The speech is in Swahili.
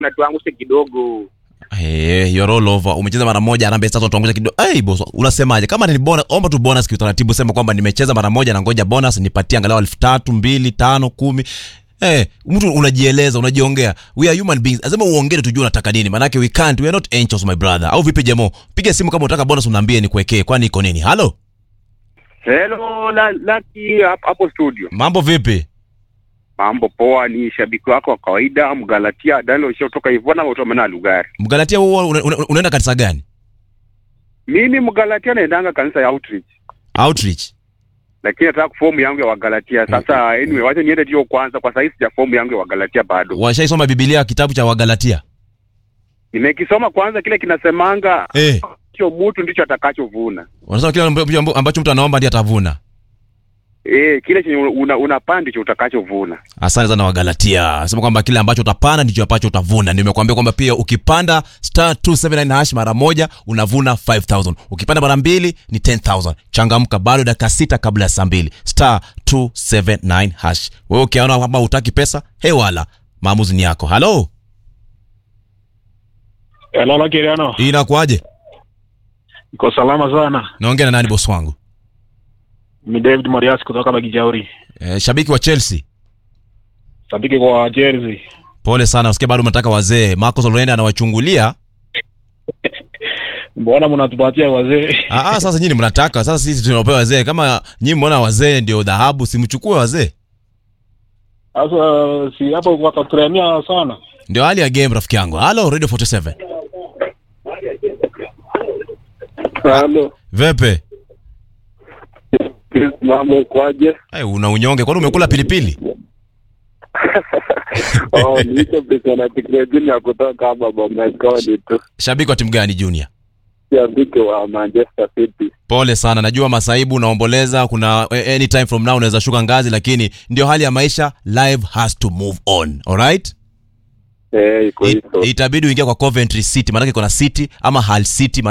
na tuangushe kidogo. Hey, you're all over. Umecheza mara moja Harambee Stars watuangusha kidogo. Hey, boss, unasemaje? Kama ni bonus, omba tu bonus kiutaratibu, sema kwamba nimecheza mara moja na ngoja bonus nipatie angalau elfu tatu, mbili, tano, kumi. Eh, mtu unajieleza, unajiongea. We are human beings. Lazima uongee tujue unataka nini. Maana we can't, we are not angels my brother. Au vipi jamo? Piga simu kama unataka bonus unaambie nikuwekee. Kwani iko nini? Halo? Hello, la, Lucky hap- hapo studio. Mambo vipi? Mambo poa, ni shabiki wako wa kawaida Mgalatia Daniel Shao kutoka Ivona Utomena Lugari. Mgalatia wewe una, una, unaenda kanisa gani? Mimi Mgalatia naendanga kanisa ya Outreach. Outreach. Lakini nataka fomu yangu ya Wagalatia. Sasa anyway, wacha niende hiyo kwanza kwa sasa sija fomu yangu ya Wagalatia bado. Washaisoma Biblia kitabu cha Wagalatia? Nimekisoma kwanza kile kinasemanga Eh. hicho mtu ndicho atakachovuna. Wanasema kile ambacho ambacho mtu anaomba ndiye atavuna. Eh, kile chenye una, unapanda ndicho utakachovuna. Asante sana Wagalatia. Sema kwamba kile ambacho utapanda ndicho ambacho utavuna. Nimekuambia kwamba pia ukipanda star 279 hash mara moja unavuna 5000. Ukipanda mara mbili ni 10000. Changamka bado dakika sita kabla ya saa mbili. Star 279 hash. Wewe ukiona kwamba hutaki pesa, hewala. Maamuzi ni yako. Halo? Hello, Lakiriano. Hii inakuaje? Iko salama sana. Naongea na nani boss wangu? Ni David Marias kutoka Bagijauri. Eh, shabiki wa Chelsea. Sabiki kwa Chelsea. Pole sana, usikie bado mnataka wazee. Marcos Llorente anawachungulia. Mbona mnatupatia wazee? Ah, ah, sasa nyinyi mnataka, sasa sisi tunapewa wazee. Kama nyinyi mnaona wazee ndio dhahabu, simchukue wazee. Sasa si hapo wataturemia sana. Ndio hali ya game rafiki yangu. Halo Radio 47. Halo. Vepe. Mambo kwaje? Hey, una unyonge kwani umekula pilipili? Oh, niko pesa na teknolojia ya kutoka hapa Bomakoni tu. Shabiki wa timu gani Junior? Shabiki wa Manchester City. Pole sana, najua masaibu unaomboleza, kuna eh, anytime from now unaweza shuka ngazi, lakini ndio hali ya maisha. Life has to move on. Alright? Eh, iko It, hivyo. itabidi uingie kwa Coventry City, maanake kuna City ama Hull City